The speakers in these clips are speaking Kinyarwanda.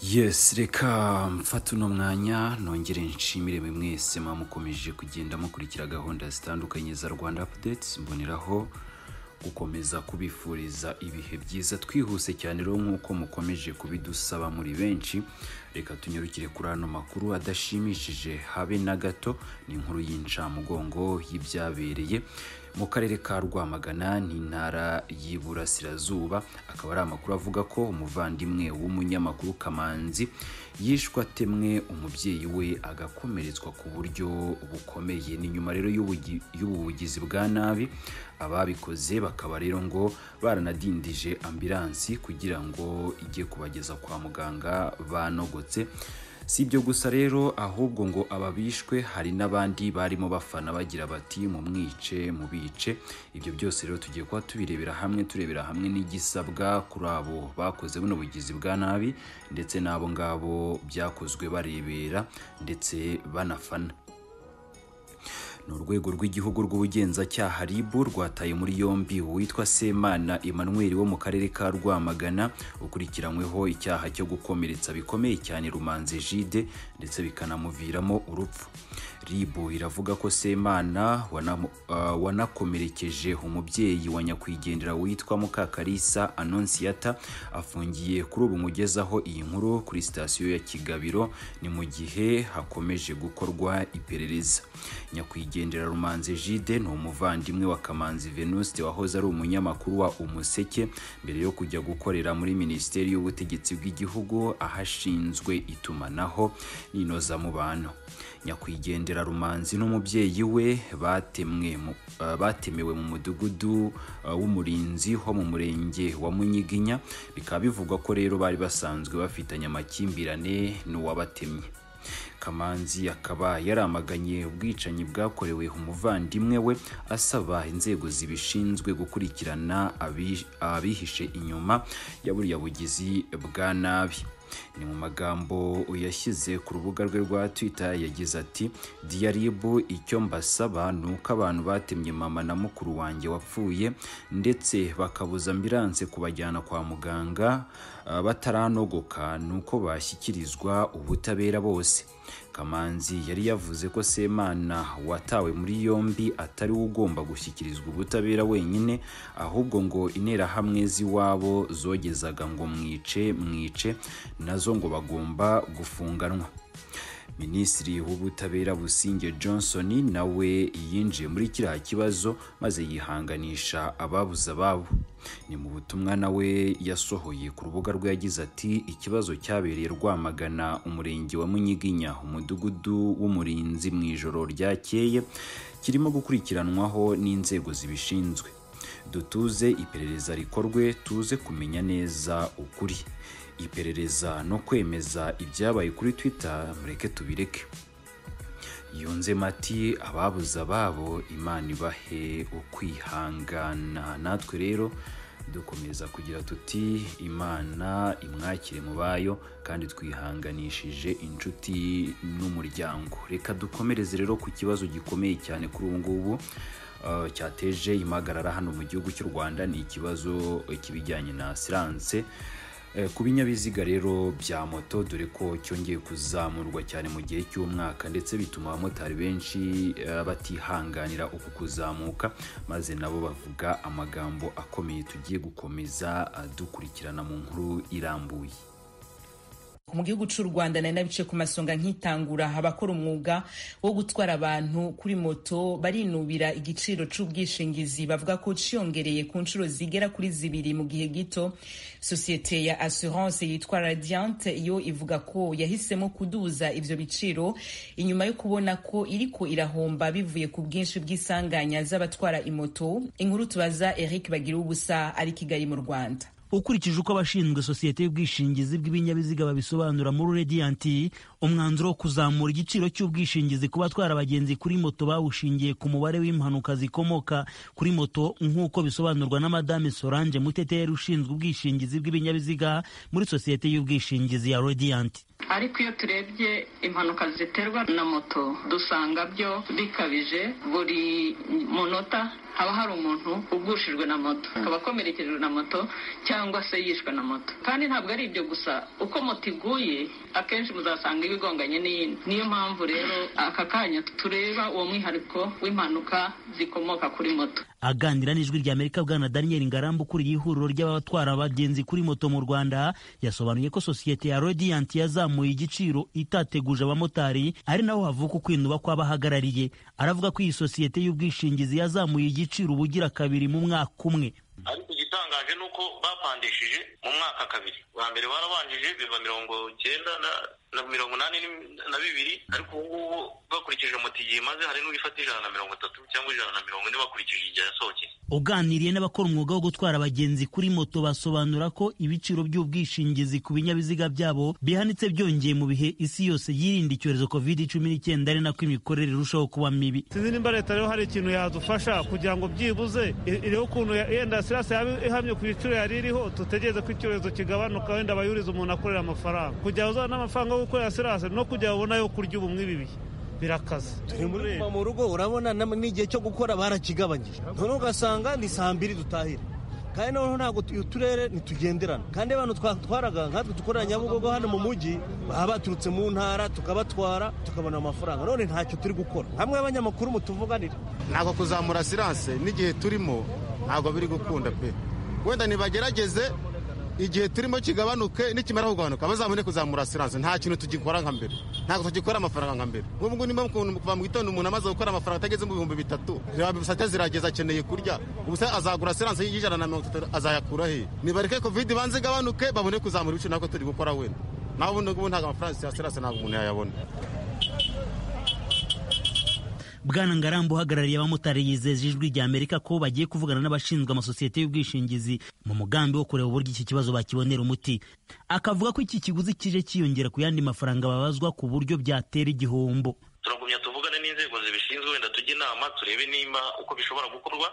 yesi reka mfate uno mwanya nongere nshimire buri mwese muba mukomeje kugenda mukurikira gahunda zitandukanye za rwanda apudetsi mboneraho gukomeza kubifuriza ibihe byiza twihuse cyane rero nk'uko mukomeje kubidusaba muri benshi reka tunyarukire kuri ano makuru adashimishije habe na gato ni inkuru y'incamugongo y'ibyabereye mu karere ka rwamagana n'intara y'iburasirazuba akaba ari amakuru avuga ko umuvandimwe w'umunyamakuru kamanzi yishwe atemwe umubyeyi we agakomeretswa ku buryo bukomeye ni nyuma rero y'ubugi- y'ubu bugizi bwa nabi ababikoze bakaba rero ngo baranadindije ambilansi kugira ngo ijye kubageza kwa muganga banogotse si ibyo gusa rero ahubwo ngo ababishwe hari n'abandi barimo bafana bagira bati mumwice mubice ibyo byose rero tugiye kuba tubirebera hamwe turebera hamwe n'igisabwa kuri abo bakoze buno bugizi bwa nabi ndetse n'abo ngabo byakozwe barebera ndetse banafana ni urwego rw'igihugu rw'ubugenzacyaha rib rwataye muri yombi uwitwa semana emmanuel wo mu karere ka rwamagana ukurikiranyweho icyaha cyo gukomeretsa bikomeye cyane rumanze jide ndetse bikanamuviramo urupfu rib iravuga ko semana wanamu- ah, wanakomerekeje umubyeyi wa nyakwigendera witwa mukakarisa anonsiyata afungiye kuri ubu mugezaho iyi nkuru kuri sitasiyo ya kigabiro ni mu gihe hakomeje gukorwa iperereza nyakwigendera rumanzi jide ni umuvandimwe wa kamanzi venuste wahoze ari umunyamakuru wa umuseke mbere yo kujya gukorera muri minisiteri y'ubutegetsi bw'igihugu ahashinzwe itumanaho n'inozamubano nyakwigendera rumanzi n'umubyeyi we batemwe mu- eh, batemewe mu mudugudu eh, w'umurinzi ho mu murenge wa munyiginya bikaba bivugwa ko rero bari basanzwe bafitanye amakimbirane n'uwabatemye kamanzi akaba yaramaganye ubwicanyi bwakorewe umuvandimwe we asaba inzego zibishinzwe gukurikirana abi- abihishe inyuma ya buriya bugizi bwa nabi ni mu magambo yashyize ku rubuga rwe rwa twitter yagize ati diyaribu icyo mbasaba ni uko abantu batemye mama na mukuru wanjye wapfuye ndetse bakabuza ambilanse kubajyana kwa muganga ah, bataranogoka ni uko bashyikirizwa ubutabera bose kamanzi yari yavuze ko semana watawe muri yombi atari we ugomba gushyikirizwa ubutabera wenyine ahubwo ngo interahamwe z'iwabo zogezaga ngo mwice mwice nazo ngo bagomba gufunganwa minisitiri w'ubutabera businge johnson nawe yinjiye muri kiriya kibazo maze yihanganisha ababuze ababo ni mu butumwa nawe yasohoye ku rubuga rwe yagize ati ikibazo cyabereye rwamagana umurenge wa munyiginya umudugudu w'umurinzi mu ijoro ryakeye kirimo gukurikiranwaho n'inzego zibishinzwe dutuze iperereza rikorwe tuze kumenya neza ukuri iperereza no kwemeza ibyabaye kuri twitter mureke tubireke yunzemo ati ababuze ababo imana ibahe ukwihangana natwe rero dukomeza kugira tuti imana imwakire mu bayo kandi twihanganishije inshuti n'umuryango reka dukomereze rero ku kibazo gikomeye cyane kuri ubu ngubu uh, cyateje impagarara hano mu gihugu cy'u rwanda ni ikibazo eh, kibijyanye na asiranse Eh, ku binyabiziga rero bya moto dore ko cyongeye kuzamurwa cyane mu gihe cy'umwaka ndetse bituma abamotari benshi eh, batihanganira uku kuzamuka maze nabo bavuga amagambo akomeye tugiye gukomeza eh, dukurikirana mu nkuru irambuye mu gihugu cy'u rwanda nari nabice ku masonga nkitangura abakora umwuga wo gutwara abantu kuri moto barinubira igiciro cy'ubwishingizi bavuga ko cyiyongereye ku nshuro zigera kuri zibiri mu gihe gito sosiyete ya assurance yitwa radiant yo ivuga ko yahisemo kuduza ibyo biciro inyuma yo kubona ko iriko irahomba bivuye ku bwinshi bw'isanganya z'abatwara imoto inkuru tubaza eric bagira ubusa ari kigali mu rwanda ukurikije uko abashinzwe sosiyete y'ubwishingizi bw'ibinyabiziga babisobanura muri radiyanti umwanzuro wo kuzamura igiciro cy'ubwishingizi ku batwara abagenzi kuri moto bawushingiye ku mubare w'impanuka zikomoka kuri moto nk'uko bisobanurwa na madame solange muteteri ushinzwe ubwishingizi bw'ibinyabiziga muri sosiyete y'ubwishingizi ya radiyanti ariko iyo turebye impanuka ziterwa na moto dusanga byo bikabije buri munota haba hari umuntu ugushijwe na moto akaba akomerekejwe na moto cyangwa se yishwe na moto kandi ntabwo ari ibyo gusa uko moto iguye akenshi muzasanga iba igonganye n'iyindi niyo mpamvu rero aka kanya tureba uwo mwihariko w'impanuka zikomoka kuri moto aganira n'ijwi ry'amerika bwana daniel ngarambu ukuriye ihuriro ry'abatwara abagenzi kuri moto mu rwanda yasobanuye ko sosiyete ya radiyanti yazamuye igiciro itateguje abamotari ari naho havuka ukwinuba kw'abahagarariye aravuga ko iyi sosiyete y'ubwishingizi yazamuye igiciro ubugira kabiri mu mwaka umwe ariko igitangaje ni uko bapandishije mu mwaka kabiri wa mbere barabanjije biva mirongo icyenda na mirongo inani na bibiri ariko ubu ngubu bakurikije moto igihe imaze hari n'uwifata ijana na mirongo itatu cyangwa ijana na mirongo ine bakurikije igihe yasohokeye uganiriye n'abakora umwuga wo gutwara abagenzi kuri moto basobanura ko ibiciro by'ubwishingizi ku binyabiziga byabo bihanitse byongeye mu bihe isi yose yirinda icyorezo covid cumi n'icyenda ari nako imikorere irushaho kuba mibi sinzi nimba leta rero hari ikintu yadufasha kugira ngo byibuze iriho ukuntu yenda sirasi yaba ihamye ku biciro yari iriho tutegereze ko icyorezo kigabanuka wenda bayuriza umuntu akorera amafaranga kugira uzana n'amafaranga yo gukorera sirasi no kugira ngo ubone ayo kurya ubu muri ibi bihe birakaze kuva mu rugo urabona n'igihe cyo gukora barakigabanyije noneho ugasanga ni saa mbiri dutahira kandi noneho ntabwo uturere ntitugenderana kandi abantu twatwaraga nkatwe dukorera nyabugogo hano mu mujyi baba baturutse mu ntara tukabatwara tukabona amafaranga none ntacyo turi gukora hamwe abanyamakuru mutuvuganira ntabwo kuzamura siranse n'igihe turimo ntabwo biri gukunda pe wenda nibagerageze igihe turimo kigabanuke nikimara kugabanuka bazabone kuzamura siranse nta kintu tugikora nka mbere ntabwo tugikora amafaranga nka mbere nk'ubu nimba kuva mu gitondo umuntu amaze gukora amafaranga atageze mu bihumbi bitatu bisate zirageza akeneye kurya ubusa azagura siranse y'ijana na mirongo itatu azayakura he nibareke kovide ibanze igabanuke babone kuzamura ibiciro ntabwo turi gukora wenda nawe ubundi ngubu ntabwo amafaranga ya siranse ntabwo umuntu yayabona bwana ngarambu uhagarariye abamotari yizeje ijwi ry'amerika ko bagiye kuvugana n'abashinzwe amasosiyete y'ubwishingizi mu mugambi wo kureba uburyo iki kibazo bakibonera umuti akavuga ko iki kiguzi kije cyiyongera ku yandi mafaranga babazwa ku buryo byatera igihombo turagumya tuvugane n'inzego zibishinzwe wenda tujye inama turebe nimba uko bishobora gukorwa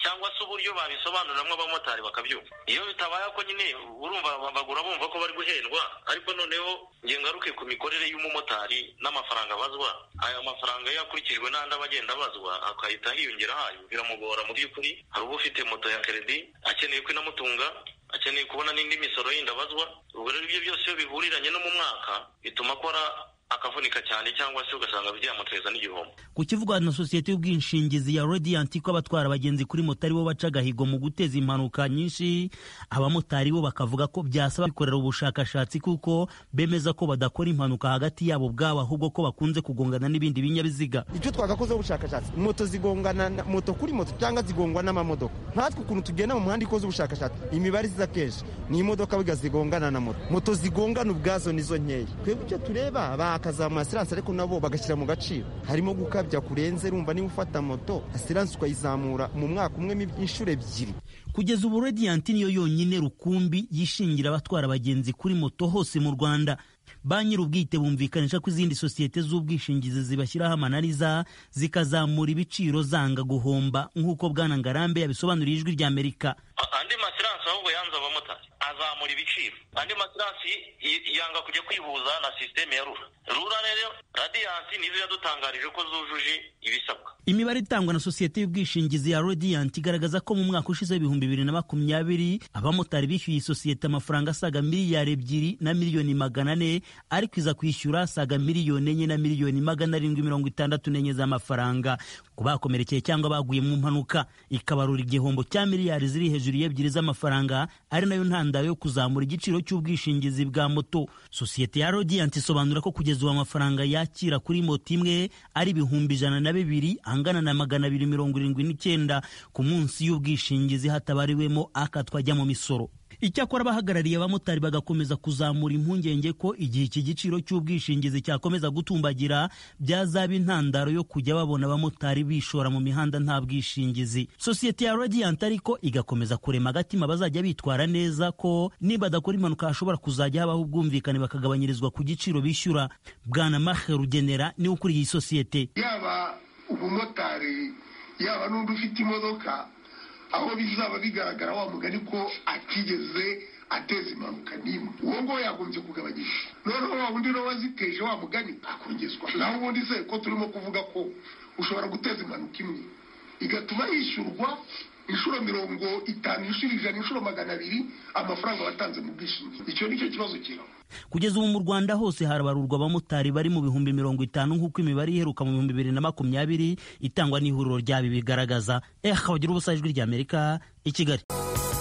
cyangwa se uburyo babisobanuriramo abamotari bakabyumva iyo bitabaye ko nyine urumva bagura bumva ko bari guhendwa ariko noneho ngaruke ku mikorere y'umumotari n'amafaranga abazwa aya mafaranga iyo akurikijwe n'andi aba agenda abazwa akahita hiyongera ahayo biramugora mu by'ukuri hari uba ufite moto ya keredi akeneye ko inamutunga akeneye kubona n'indi misoro yindi abazwa ubwo rero ibyo byose iyo bihuriranye no mu mwaka bituma akora akavunika cyane cyangwa se ugasanga byamuteza n'igihombo ku kivugwa na sosiyete y'ubwishingizi ya radiyanti ko abatwara abagenzi kuri moto aribo baca agahigo mu guteza impanuka nyinshi abamotari bo bakavuga ko byasaba bikorera ubushakashatsi kuko bemeza ko badakora impanuka hagati yabo ubwabo ahubwo ko bakunze kugongana n'ibindi binyabiziga icyo twagakozeho ubushakashatsi moto zigongana moto kuri moto cyangwa zigongwa n'amamodoka nkatwe ukuntu tugenda mu muhanda ikoze ubushakashatsi imibare iza kenshi ni imodoka biga zigongana na moto moto zigongana ubwazo nizo nkeya twebwe icyo tureba bakazamura asiranse ariko nabo bagashyira mu gaciro harimo gukabya kurenze rumva niba ufata moto asiranse ukayizamura mu mwaka umwe inshuro ebyiri kugeza ubu radiyanti niyo yonyine rukumbi yishingira abatwara abagenzi kuri moto hose mu rwanda ba nyir'ubwite bumvikanisha ko izindi sosiyete z'ubwishingizi zibashyiraho amananiza zikazamura ibiciro zanga guhomba nk'uko bwana ngarambe yabisobanuriye ijwi ry'amerika andi masiranse ahubwo yanze abamotari azamura ibiciro andi masiransi yanga kujya kwihuza na sisiteme ya rura rura rero radiyanti nizo yadutangarije ko zujuje ibisabwa imibare itangwa na sosiyete y'ubwishingizi ya radiyanti igaragaza ko mu mwaka ushize w'ibihumbi bibiri na makumyabiri abamotari bishyuye isosiyete amafaranga asaga miliyari ebyiri na miliyoni magana ane ariko iza kwishyura asaga miliyoni enye na miliyoni magana arindwi mirongo itandatu n'enye z'amafaranga ku bakomerekeye cyangwa baguye mu mpanuka ikabarura igihombo cya miliyari ziri hejuru y'ebyiri z'amafaranga ari nayo ntandaro yo kuzamura igiciro cy'ubwishingizi bwa moto sosiyete ya radiyanti isobanura ko kugeza ubu amafaranga yakira kuri moto imwe ari ibihumbi ijana na bibiri angana na magana abiri mirongo irindwi n'icyenda ku munsi y'ubwishingizi hatabariwemo akatwajya mu misoro icyakora abahagarariye abamotari bagakomeza kuzamura impungenge ko igihe iki giciro cy'ubwishingizi cyakomeza gutumbagira byazaba intandaro yo kujya babona abamotari bishora mu mihanda nta bwishingizi sosiyete ya radiyanti ariko igakomeza kurema agatima bazajya bitwara neza ko niba adakora impanuka hashobora kuzajya habaho ubwumvikane bakagabanyirizwa ku giciro bishyura bwana mahe rugenera niwe ukuriye iyi sosiyete yaba umumotari yaba n'undi ufite imodoka aho bizaba bigaragara wa mugani ko atigeze ateza impanuka n'imwe uwo nguwo yagombye kugabanyisha noneho wa wundi nawe waziteje wa mugani akongezwa naho ubundi se ko turimo kuvuga ko ushobora guteza impanuka imwe igatuma yishyurwa inshuro mirongo itanu inshuro ijana inshuro magana abiri amafaranga watanze mu bwishingizi icyo ni cyo kibazo kiraho kugeza ubu mu rwanda hose harabarurwa abamotari bari mu bihumbi mirongo itanu nk'uko imibare iheruka mu bihumbi bibiri na makumyabiri itangwa n'ihuriro ryabi bigaragaza eh wagira ubusa ijwi ry'amerika i kigali